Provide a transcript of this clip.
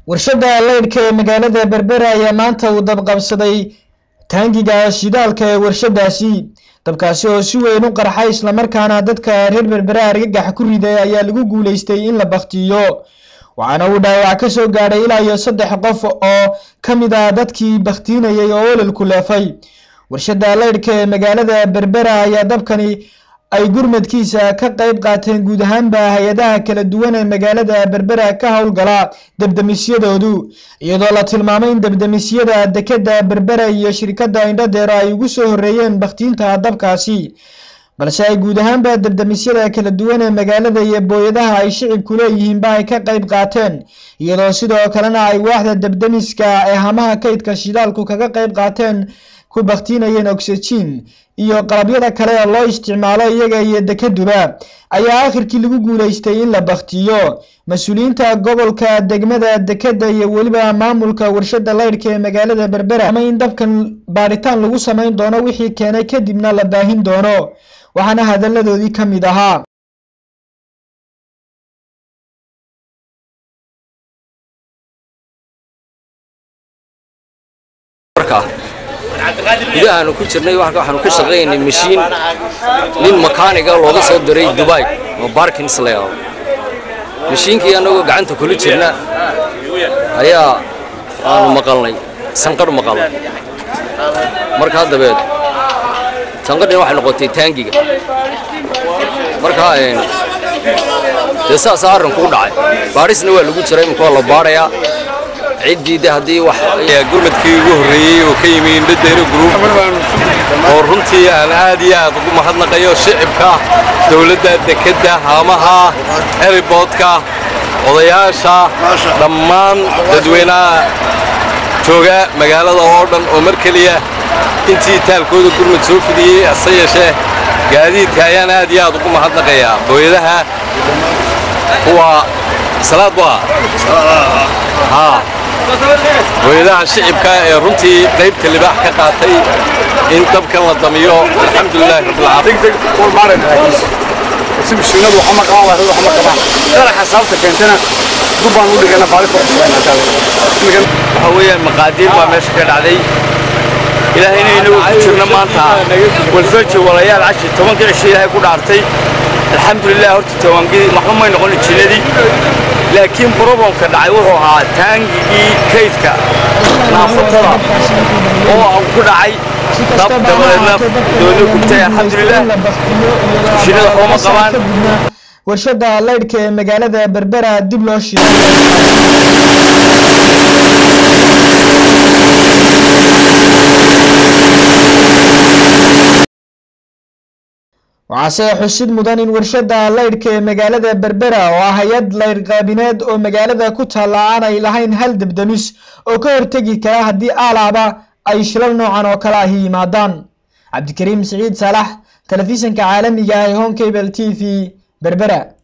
warshada leydhka ee magaalada berbera ayaa maanta uu dabqabsaday taangiga shidaalka ee warshadaasi dabkaasi oo si weyn u qarxay islamarkaana dadka reer berbera argagax ku riday ayaa lagu guuleystay in la baktiyo waxaana uu dhaawac ka soo gaadhay ilaa iyo saddex qof oo ka mid ah dadkii bakhtiinayay oo ololku leefay warshada leydhka ee magaalada berbera ayaa dabkani ay gurmadkiisa ka qayb qaateen guud ahaanba hay-adaha kala duwan ee magaalada berbera ka howlgala debdemisyadoodu iyadoo la tilmaamay in debdemisyada dekeda berbera iyo shirkadda indhadeero ay ugu soo horeeyeen bakhtiinta dabkaasi balse ay guud ahaanba debdemisyada kala duwan ee magaalada iyo booyadaha ay shicibku leeyihiinba ay ka qayb qaateen iyadoo sidoo kalena ay waaxda debdemiska ee hamaha kaydka shidaalku kaga qayb qaateen ku bakhtiinayeen oxygen iyo qalabyada kale ee loo isticmaalo iyaga iyo dekeduba ayaa akhirkii lagu guuleystay in la bakhtiyo mas-uuliyiinta gobolka degmada dekeda iyo weliba maamulka warshada leydhka ee magaalada berbera ama in dabkan baadhitaan lagu samayn doono wixii keenay kadibna la baahin doono waxaana hadalladoodii ka mid ahaa gudahaanu ku jirnay waxaanu ka shaqaynay mashiin nin makaaniga looga soo diray dubai oo barkins la yidhaahdo mashiinkii annagoo gacanta kula jirna ayaa aanu maqalnay sanqadh maqalnay markaa dabeed sanqadhina waxay noqotay taangiga markaa dee saasaa arrinku u dhacay baadhisna waa lagu jiray imika waa la baadhayaa ciddii de haddii wax gurmadkii ugu horreeyey oo ka yimi indhadeero group oo runtii aan aad iyo aad ugu mahadnaqayo shicibka dowladda dekedda haamaha eriboodka odayaasha dhammaan dadweynaha jooga magaalada oo dhan oo mar keliya intii taalkooda gurmad soo fidiyey hase yeeshee gaadiidka ayaan aad iyo aad ugu mahadnaqayaa booyadaha kuwa salaad waa haa hooyadaha shicibka ee runtii qaybta libaax ka qaatay in dabkan la damiyo alxamdulilaahi si mashiinadu waxa ma qaban lahayd waxa ma qabaan qaraxa sababta keentana dubbaan u dhigana baali ku waxa weeyaan maqaadiir baa meesha ka dhacday ilaahayna inagu ku jirna maanta walfarji walayaal cashi tobanka cisho ilaahay ku dhaartay alxamdulilah horta tawangidii waxba may noqon jinnadii laakiin broblemka dhacay wuxuu ahaa taangigii kaydka naafatada oo ku dhacay dab dabadeedna doona gubtay alxamdulilah shinnada waxba ma qabaan warshada leydhka ee magaalada berbera dib loo shiray waxaase xusid mudan in warshada leydhka ee magaalada berbera oo ah hay-ad leydh qaabineed oo magaalada ku taalla aanay lahayn hal debdemis oo ka hortegi kara haddii aalaaba ay shilal noocan oo kale ahi yimaadaan cabdikariim siciid saalax telefishinka caalamiga ah ee home cable t v berbera